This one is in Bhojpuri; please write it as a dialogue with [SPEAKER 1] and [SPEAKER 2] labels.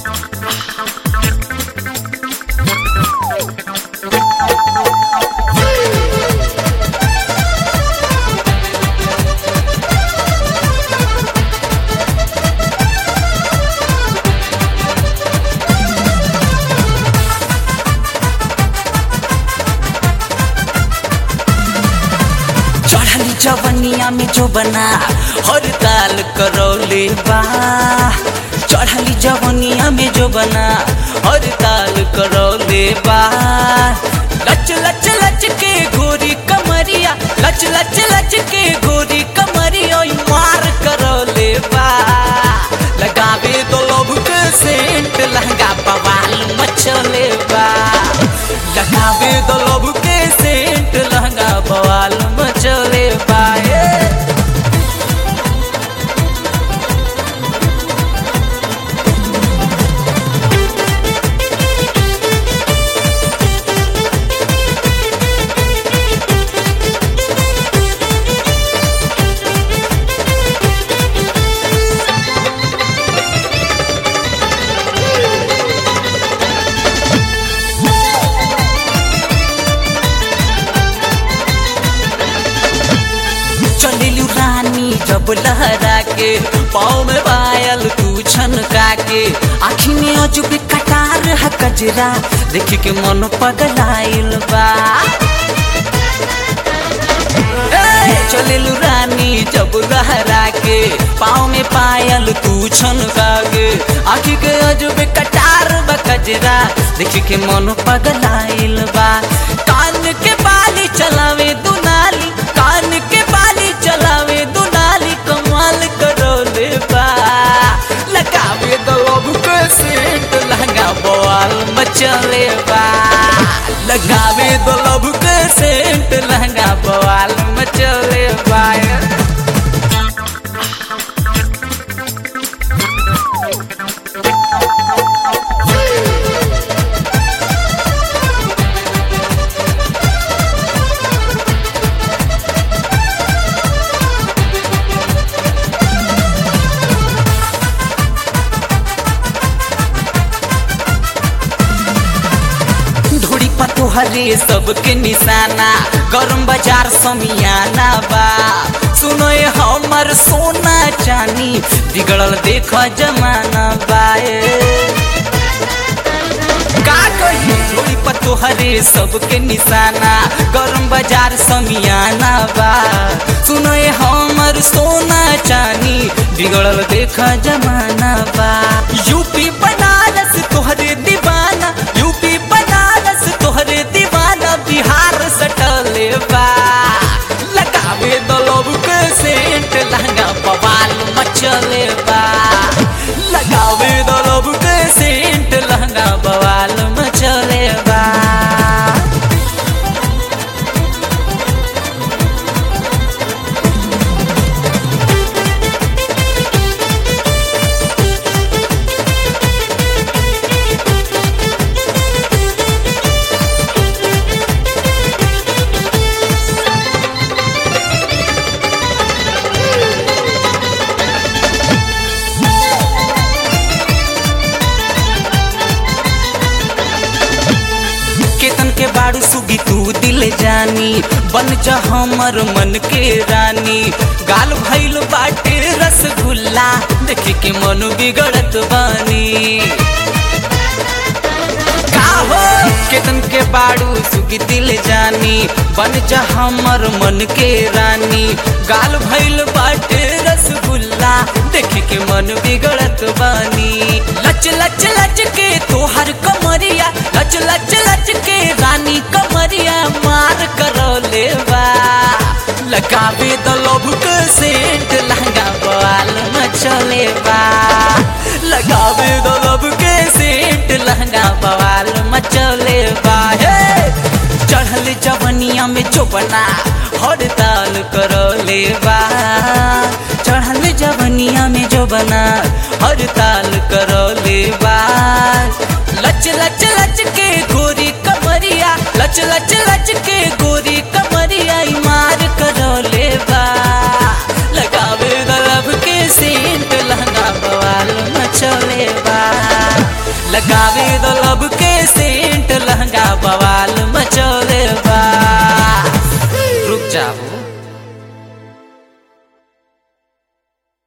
[SPEAKER 1] चढ़ली जवनिया में जो बना हर ताल करौले बा चढ़ली जवनिया में जो बना हर ताल करौले बा लच लच लच के गोरी कमरिया लच लच लच के गोरी कमरिया ओय मार करौले बा लगावे तो लोभ के सेंट लहंगा बवाल मचले बा लगावे तो लोभ के सेंट लहंगा बवाल मचले बा ए। चलिलू रानी जब लहरा के पाँव में पायल तू छनका के आखी में अजुब कटार है कजरा देख के मन पगलाइल बा ए, चलिलू रानी जब लहरा के पाँव में पायल तू छनका के आखी के अजुब कटार बा कजरा देख के मन पगलाइल बा कान के बाली चलावे दुनाली कान के बाली चलावे दुनाली कमाल करोले बा लगावे दलब के सेंट लहंगा बवाल मचले बा लगावे दलब के सेंट लहंगा बवाल मचले बा धूड़ी पतोहरे सबके निशाना गरम बाजार समियाना बा सुनो ये हमर सोना चानी बिगड़ल देख जमाना बाए का कही धूड़ी पतोहरे सबके निशाना गरम बाजार समियाना बा सुनो ये हमर सोना चानी बिगड़ल देख जमाना बा यूपी बनारस तोहरे दीवाना यूपी बनारस तोहरे दीवाना बिहार सटले बा लगावे दलब के सेंट लहंगा बवाल मचले बा लगावे दलब के सेंट लहंगा बवाल मचले बा केतन के बाड़ू सुगी तू दिल जानी बन जा हमर मन के रानी गाल भइल बाटे रसगुल्ला देख के मन बिगड़त बानी का हो केतन के बाड़ू सुगी दिल जानी बन जा हमर मन के रानी गाल भइल बाटे रसगुल्ला देख के मन बिगड़त बानी लच लच लच के तोहर कमरिया लच लच लच के रानी कमरिया मार करौले बा लगावे द लोभ के सेंट लहंगा बाल मचले बा लगावे द लोभ के सेंट लहंगा बवाल मचले बा हे चढ़ल जवनिया में चोपना हड़ताल करौले बा चढ़ल जवनिया में जो बना हड़ताल करौले